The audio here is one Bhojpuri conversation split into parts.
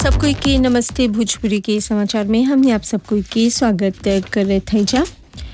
सबको के नमस्ते भोजपुरी के समाचार में हमने आप सबको के स्वागत कर थे जा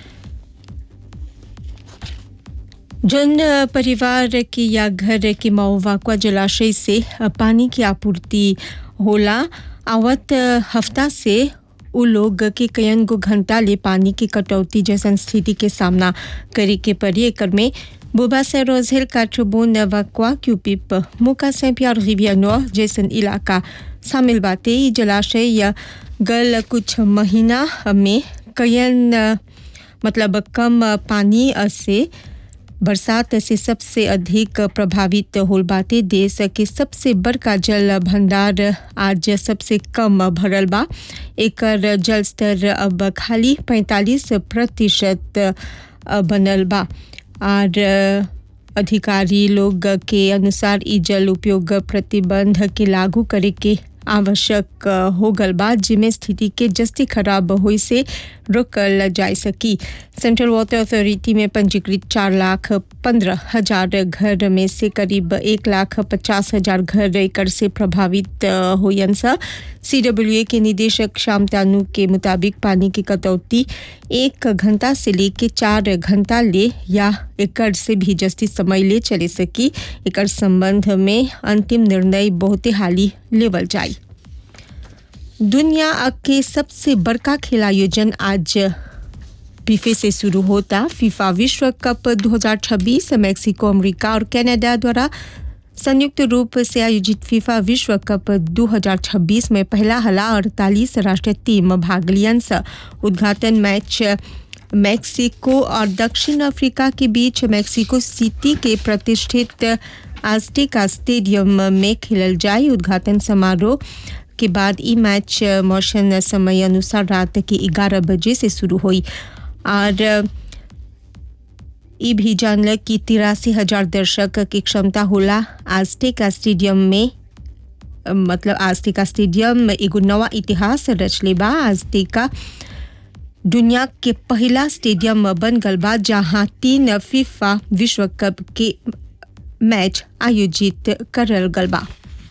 जन परिवार के या घर के मऊवाकुआ जलाशय से पानी की आपूर्ति होला आवत हफ्ता से उ लोग के कयन गो घंटा ले पानी की कटौती जैसन स्थिति के सामना करे के पड़ी एकर में बुबा से रोजेल काठबोन वक्वा क्यूपिप मुका से प्यार रिवियनो जैसन इलाका शामिल बाते ई जलाशय या गल कुछ महीना में कयन मतलब कम पानी से बरसात से सबसे अधिक प्रभावित होल बाते देश के सबसे बड़का जल भंडार आज सबसे कम भरल बा एकर जल स्तर अब खाली 45 प्रतिशत बनल बा और अधिकारी लोग के अनुसार ई जल उपयोग प्रतिबंध के लागू करे के आवश्यक हो गल बा जिमें स्थिति के जस्ती खराब होई से रोकल जा सकी सेंट्रल वाटर अथॉरिटी में पंजीकृत चार लाख पंद्रह हजार घर में से करीब एक लाख पचास हजार घर एकड़ से प्रभावित होयन सा सीडब्ल्यूए के निदेशक श्याम तानू के मुताबिक पानी की कटौती एक घंटा से लेके चार घंटा ले या एकड़ से भी जस्ती समय ले चले सकी एकड़ संबंध में अंतिम निर्णय बहुत हाली लेवल जाई दुनिया के सबसे बड़का खेल आयोजन आज फीफे से शुरू होता फीफा विश्व कप 2026 मैक्सिको अमेरिका और कनाडा द्वारा संयुक्त रूप से आयोजित फीफा विश्व कप 2026 में पहला हला अड़तालीस राष्ट्रीय टीम भाग लियन उद्घाटन मैच मैक्सिको और दक्षिण अफ्रीका के बीच मैक्सिको सिटी के प्रतिष्ठित आस्टिका स्टेडियम में खेलल जाए उद्घाटन समारोह के बाद ई मैच मौसम समय अनुसार रात के 11 बजे से शुरू हुई और ई भी जानल कि तिरासी हजार दर्शक की क्षमता होला आस्टिका स्टेडियम में मतलब आस्टिका स्टेडियम एगो नवा इतिहास रचले बा आस्टिका दुनिया के पहला स्टेडियम बन गल बा जहां तीन फीफा विश्व कप के मैच आयोजित करल गल बा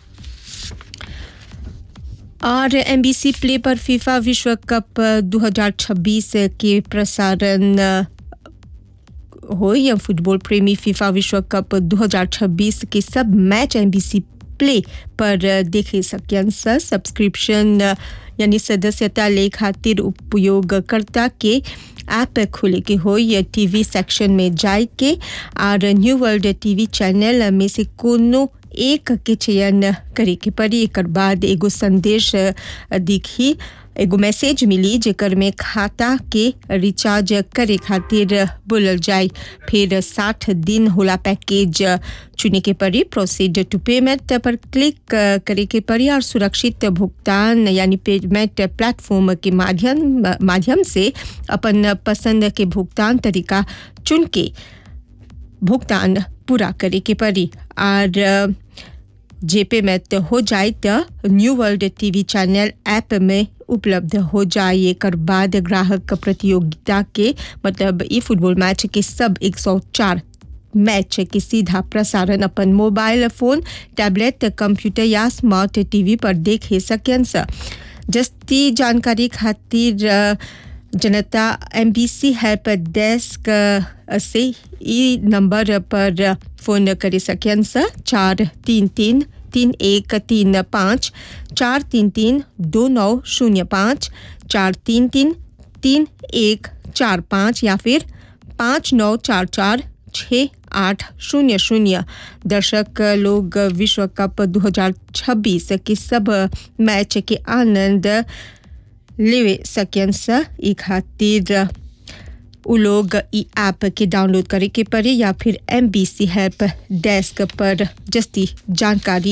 और एमबीसी प्ले पर फीफा विश्व कप 2026 के प्रसारण हो या फुटबॉल प्रेमी फीफा विश्व कप 2026 के सब मैच एमबीसी प्ले पर देखे सकन सब्सक्रिप्शन यानी सदस्यता ले खातिर उपयोगकर्ता के ऐप खोले के हो या टीवी सेक्शन में जाए के और न्यू वर्ल्ड टीवी चैनल में से कोनो एक के चयन करे के पड़ी एक बाद एगो संदेश दिखी एगो मैसेज मिली जेकर में खाता के रिचार्ज करे खातिर बोलल जाए फिर साठ दिन होला पैकेज चुने के पड़ी प्रोसीड टू पेमेंट पर क्लिक करे के पड़ी और सुरक्षित भुगतान यानी पेमेंट प्लेटफॉर्म के माध्यम माध्यम से अपन पसंद के भुगतान तरीका चुन के भुगतान पूरा करे के पड़ी और जे पेमेंट हो जाए तो new world TV channel app में उपलब्ध हो जाए एक बाद ग्राहक प्रतियोगिता के मतलब ई फुटबॉल मैच के सब 104 मैच के सीधा प्रसारण अपन मोबाइल फोन टैबलेट कंप्यूटर या स्मार्ट टीवी पर देखे सकन जस्ती जानकारी खातिर जनता M B C help desk से ई नंबर पर फोन करे सकन चार तीन तीन तीन एक तीन पाँच चार तीन तीन दो नौ शून्य पाँच चार तीन तीन तीन एक चार पाँच या फिर पाँच नौ चार चार छः आठ शून्य शून्य दर्शक लोग विश्व कप 2026 के सब मैच के आनंद ले सकन ई खातिर उ लोग ई ऐप के डाउनलोड करे के पड़े या फिर M B C help desk पर जस्ती जानकारी